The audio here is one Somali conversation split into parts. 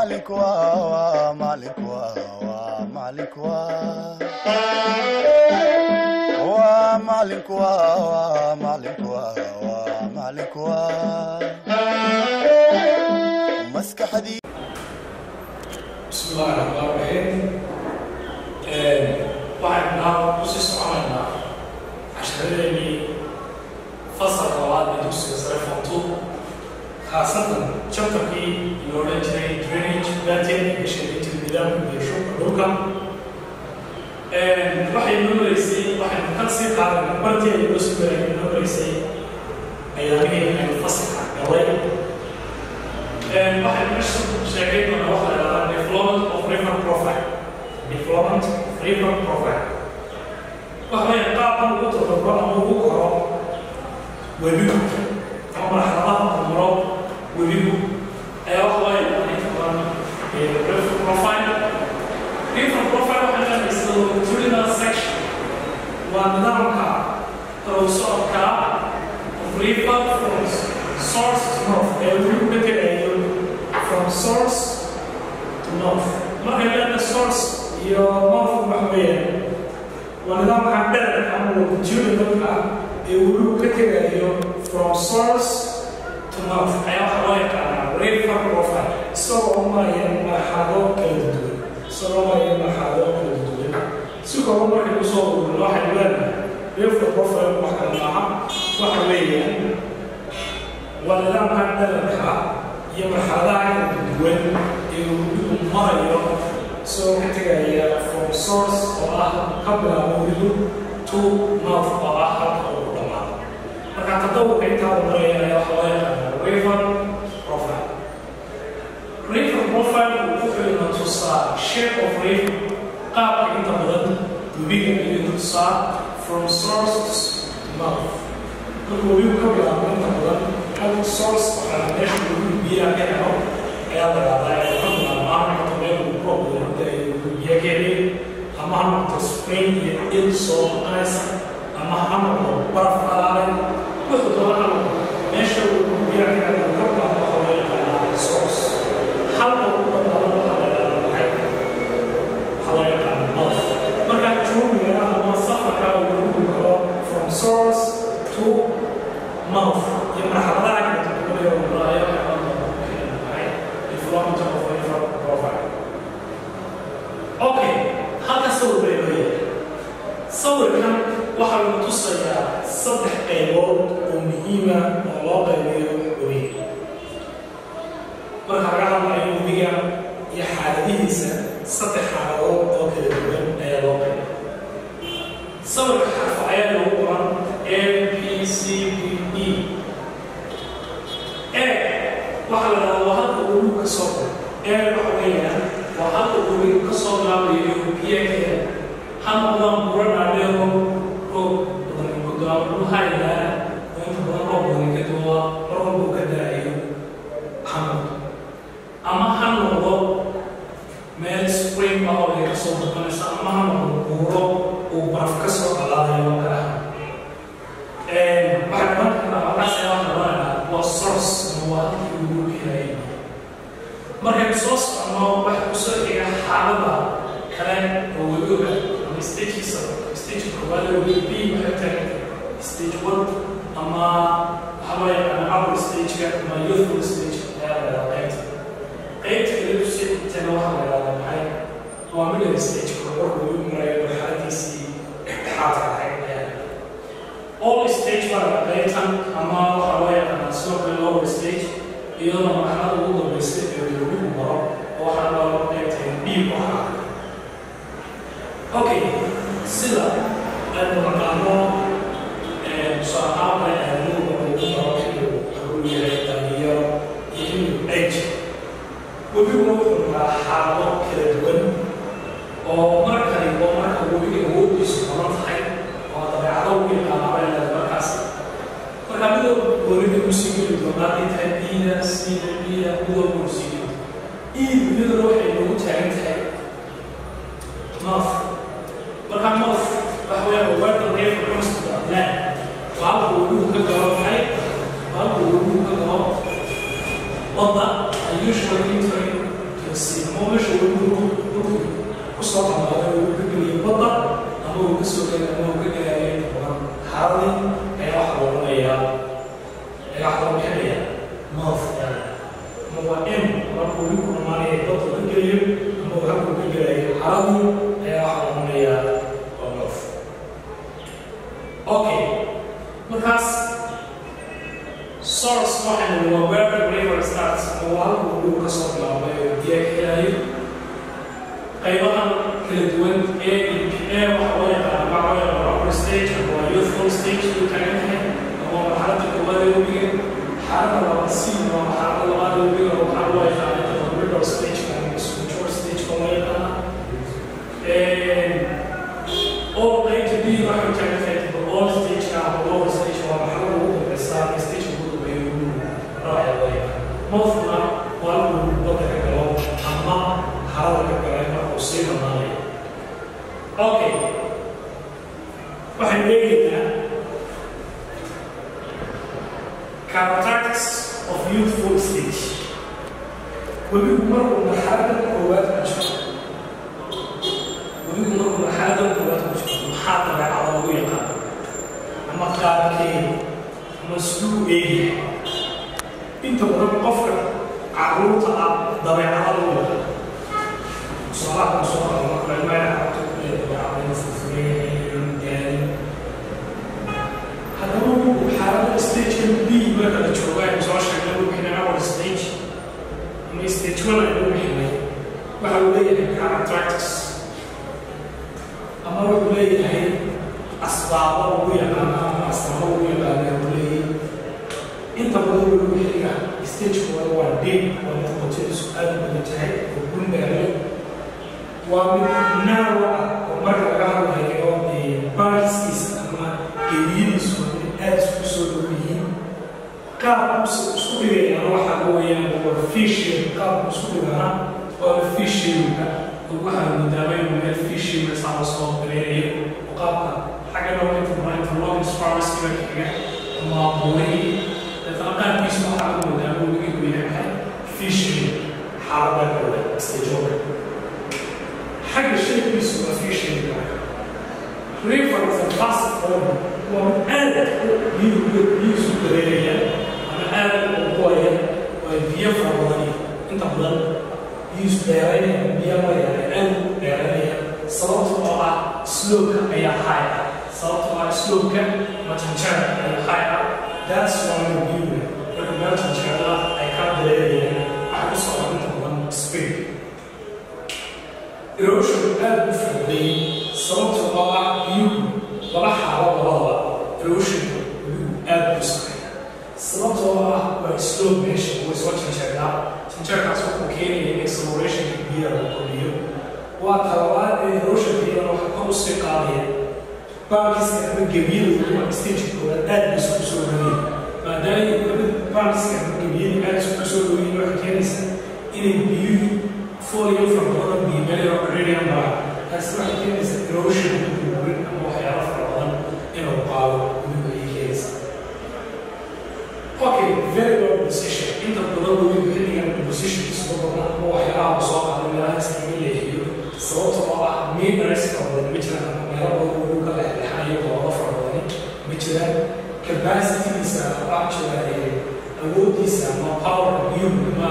maalinku waa maalinku waa maalinku waa maalinku waa maalinku waa maalinku maskaxdii بسم الله الرحمن الرحيم waxaan naa kusii soconaynaa casharadeenii fasalka labaad ee dugsiga sare fontu khaasatan jabtarkii la odhan jiray drainage planting ee sheegay jiray nidaamka iyo shubka dhulka waxay noo maraysay waxaynu kan sii qaadan bartii ay noo sii maray noo maraysay ayaamihii aynu fasalka galay waxay meesha sheegay doonaa waxa la yidhahdaa development of river profile development of river profile waxa weeye qaabkan ugu todobro ama ugu koro webigu ama marxaladaha horumaro webigu ayaa waxa weeye inta badan river profile river profile waxay leedaysa longitudinal section waa nidaamka dhow socodka of river from source to north ee webigu ka tegayo from source to north markay leedahay source iyo north waxa weeyaan waa nidaamka dhererka ama longitudinalka ee webigu ka tegayo from source to north ayaa waxa loo yaqaanaa river profile isagoo maraya marxalado kala duwan isagoo maraya marxalado kala duwan si kooban markay kusoo ururno waxay leedahay river profile wax kale maaha waxa weeyaan waa nidaamka dhererka iyo marxaladaha kala duwan ee webigu marayo isagoo ka tegaya from source oo ah ka bilaabo webigu to north oo ah halka ugu dhammaado marka tadawurka intaa u maraya ayaa waxa loo yaqaanaa river profile river profile wuxuu ina tusaa shape of river qaabka inta badan webiga ayuu tusaa from source to mouth marka webigu ka bilaabo inta badan hal source waxaa meesha webigu biyaha ka helo ayaa la yidhahdaa ee ka bilaabo ama noqoto meel uu roob wada ay biyo ka helin ama ha noqoto spring iyo il soo noqonaysa ama ha noqdo baraf qalaalay wuxuu doona ha noqdo meesha uu biyaha ka helo ka bilaabo waxa loo yaqaanaa source halka ugu badnaado waxaa la yidhahdaa maxay waxaa loo yaqaanaa mouth marka joogiga ama safarka uu lagu karo from source to mouth iyo marxaladaha kala duwan ee uu maraayo development of river profile okay halka sawir bay leeyahay sawirkan waxaa lagu tusayaa saddex qaybood oo muhiima oo loo qaybiyo webiga marka laga hadlayo webiga iyo xaaladihiisa saddex xaaladood oo kala duwan ayaa loo qaybiya sawirka xarfa ayaa lagu qoran a b c d e e waxaa la dhahaa waa halka webigu ka soo galo e waxa weeyaan waa halka webigu ka soo bilaabayo biyo kale ha noqdaan buro dhaadheero roob badan gudaamo dhulha ilaa oo inta badan roob badan ka duwa mar walbuu ka daayo ha noqdo ama ha noqdo meel spring ah oo ay ka soo noqonaysa ama ha noqdo buuro uu baraf ka soo dhalaadayo oo kale ah waxaa marka waxaas ayaa waxa loo yidhaha waa source ama waa halkii ugu helay markaynu soo soconno waxa ku soo xiga xaalada kale oo webiga ama stagekiisa stage koowaad ee webiga b waxay tahay stage one ama waxaa loo yaqaana upper stageka ama youthful stage ayaa la yidhaha qaybta qaybta kale kusii xigtana waxaa la yidhahdaa maxay waa middle stage korkorka webigu marayo marxaladiisii dhexdhexaadka ahayd ayaa all stage baa la qaybtan ama waxaa loo yaqaanaa sidoo kale lower stage iyadoo marxalada ugu dambaysa ee webigu maro oo waxaa loo qaybtay b waxa okay sida aynu naqaano tusaalahaan aadnuga ugu maro xilligu wuxuu yahay dhalinyaro iyo xilligu age webiguna wuxuu maraa xaalado kala duwan oo markani oo marka webiga awoodiisu badan tahay oo dabeecado ugu yaqaanaba leeda markaas marka midoo webiga kusii geli doonaa intahay biida sida biya midoo kusii geli iid iyaduna waxay nagu taagan tahay north marka north waxa weeyaan where the river comes to the land waa halka webigu ka galo maxay waa halka webigu ka galo wadda ay usually entering to the sea ama meesha webigu dhulku kusoo dhamaaday uu ka geliyay badda ama uu kasoo gelay ama uu ka gelayay toban xaaladii ayaa waxa loo odhanayaa ayaa waxa loo bixinayaa mouth ama waa m marka webigu dhamaanaya badda ka gelayo ama uu halkuu ka gelayay xaaladii ayaa waxa loo odhanayaa waa mouth okay markaas source waxaan waa where the river starts ama waa halka uu ka soo bilaabay oo biyo ka helayo qaybahan kala duwan a iyo p a waxa loo yaqaan waxa loo yaqaan upper stage ama waa youthful stage uu taagan yahay ama waa marxaladda koowaad ee webiga xaaladda labaad c waa marxaladda labaad ee webiga oo waxaa loo yaqaan inta middle stage ama mature stage oo loo yaqaana all way to be waxay taagan tahay the old stage ama lower stage waa marxaladda ugu dambeysa stage ugu dambeeya webiga raaca loo yaqaan mouthna waa halkuu badda ka galo ama harada ka galay markuu sii dhamaanayo okay waxaan eegaynaa characteristics of youthful stage webigu markuu marxalada koowaad ku jiro webigu markuu marxalada koowaad ku jiro maxaa dabeecada lagu yaqaan ama qaabkeeda ama siduu eegyahay inta badan qofka caruurta ah dabeecada lagu yaqaan صلاة صلاة الله ما يعرف يعني فلان يعني هذا هو حالة ستيج كان بي مثلا شوية مش عارف شغله كنا أول ستيج أما ستيج ولا يقول حنا وحولي characteristics أما وحولي هاي أسباب ويا أنا أسباب ويا أنا وحولي أنت بقول وحولي ستيج هو دين ومتقطع سؤال من التعب وكل ما waa mid naawa ah oo marka laga hadlayo baarskiisa ama geeyadiisu mid aad isku soo dhow yihiin qaabkuusa isku dhigayana waxaa weeyaan waa fishing qaabku isku dhigana waa fishinga waxaa moodaaba inuu meel fishinga saa lasoo gareerayo oo qaabka xagga dhowrinta marinta logis farmasiga xiga ama buurihii deetana qaabkiisu waxaa lagu moodaaba webigu yahay maxay fishing xaalada kooda stajoga حاجة شيء بيسوى في شيء ريفر في الفاست فورم وآلة يسوى دريريا أنا آلة قوية وبيفر وضعي أنت بضل يسوى دريريا بيفر يعني آلة دريريا صلاة الله سلوك أي حاجة صلاة الله سلوك ما تنشر أي حاجة That's why we do it. When you mention Allah, I can't دريريا أحس أنت بضل speak. erosion aad u fahmay sababtoo oo ah biyuhu laba xaalo labadaba erosionka biyuhu aad u sameeya sababtoo ah waa slow meesha way soo janjeeraa janjeerkaas wuxuu keenaya in acceleration biyaha la kordhiyo waa talabaad ee erosionka iyadana waxa kor usii qaadaya baarkiska ama gebiyada ama stage koowaad aad bay isku soo dhaweyn maadaama baarkiska ama gebiyada aad isku soo dhaweyn waxay keenaysaa inay biyuhu folio from badan iyo meel radium baa taasi waxay keenaysaa erosion buurin ama waxyaalo fara badan inuu qaado webigu ayay keenaysaa okay very well position inta badan webigu xilligan positionkiisa ku badan ama waxyaalaha soo qaado meelaha iskaga leexiyo sababta oo ah mineralska badan ma jiraan ama meelo badan webigu ka leexleexanayo goobo fara badani ma jiraan capacitigiisa waxaa jira awoodiisa ama power biyuhu ama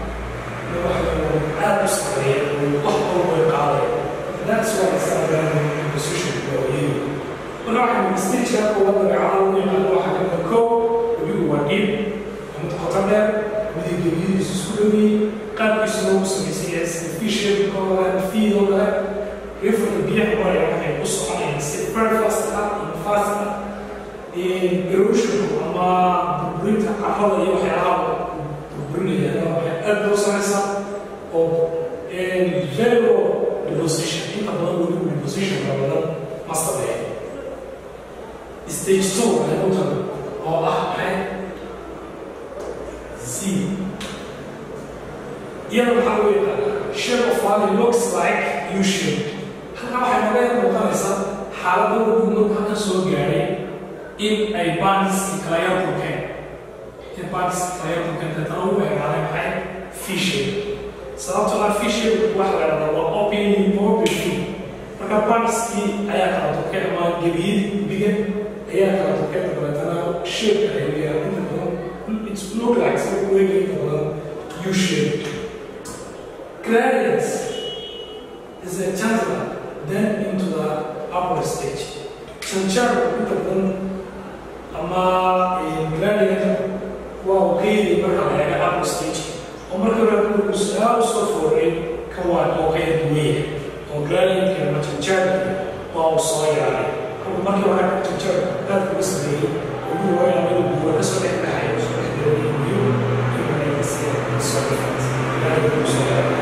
aad u sareeya wax walba way qaadaya that's why instagram position waa yeeli marka waxaan stageka kuwa dabeecada ugu yaqaano waxaa kamida kow webigu waa dhiib ama qoto dheer midigebiyadiisu isku dhowyiin qaabkiisu loogu samaysan yahay sida fishirkoo kale fiid oo kale rifarka biyaha maraya waxay u soconayaan si very fast ah ama fast ah erosionku ama burburinta carrada iyo waxyaalaha burburinaya waxay aad loo samaysaa oo very low deposition inta badan weligu deposition ka badan ma sameeyo stage two waxay u tahay oo ah maxay z iyada waxaa loo yaqaanaa shape of valley looks like u shape halkaa waxay naga yar muuqanaysaa xaaladda webigu markuu halka soo gaadhay in ay baaniski kala yar burkeen in baaniski kala yar burkeen deetana u eegaaday maxay fishing sababtoo ah fishil waxa la dhahdaa waa opening opening marka parskii ayaa kala tokay ama gebiyadii gudbiga ayaa kala tokay dabeetana shape ay leeyahay inta badan it's look like sida kuweega inta badan u shape gradients is a chancellor then into the upper stage chanchar inta badan ama gradient waa uu ka yidi marka la eega upper stage oo marka hore uu saa u soo fooray ka waa oo ka duwaya oo gradientka ama chanchaarki waa uu soo yaaray halka markii hore chanchaar aad uga sameeyey ugu waayo amigu buura ka soo dhex baxay oo soo dhex galay iyo iyo mareegasi soo dhexays gradient uu soo yaaray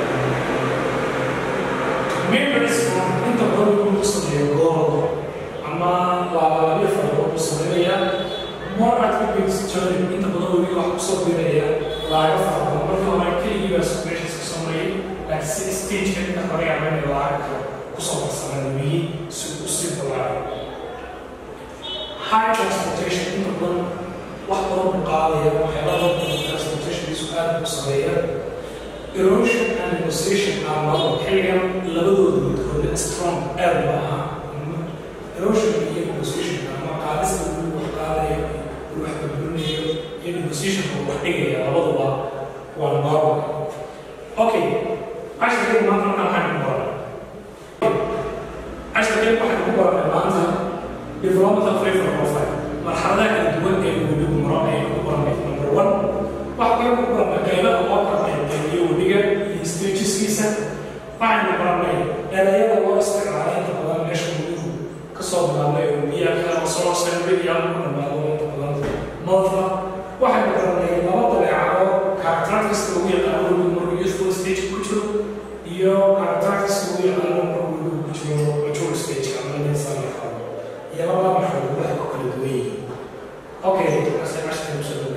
members inta badan uu ku sameeyo goordo ama laalaabyo fara badan uu sameynaya more attributes journey inta badan webiga wax kusoo biiraya laaga fara badan marka hore keligii baa meeshaas ka soo marayay laakiin si stageka inta hore yaaban laaga kale kusoo marsanaa webigi si uu usii balaayo high transportation inta badan wax badan u qaadaya waxyaalaha badan transportationkiisu aad u sameeya erosion and negotiation are labo xilligan labadooda midkood strong aad ba ahaa erosion iyo negotiation ama qaadista uu wax qaadaya uu wax burburinayo iyo negotiation uu wax dhigaya labaduba waa normal okay casharkeen maanta markaan waxaan ku baranay casharkeen waxaan ku baranay maanta development of flavor profile marxaladaha kala duwan ee webigu maro ayaan ku baranay number one waxa kale ku baranay qaybaha loo kala qaybiyo webiga iyo stageskiisa waxaynu baranay erayada loo isticmaalay inta badan meesha webigu kasoo bilaabnay oo biyaha kala soo saaray iyo ku dhamaado inta badan nolfa waxaynu baranay laba dabeecado characteristics lagu yaqaano webigu markuu youthful stage ku jiro iyo characteristics lagu yaqaano markuu webigu ku jiro mature stage ama laga iyo labada marxaladood waxay ku kala duwan yihiin okay asay casharkan kusoo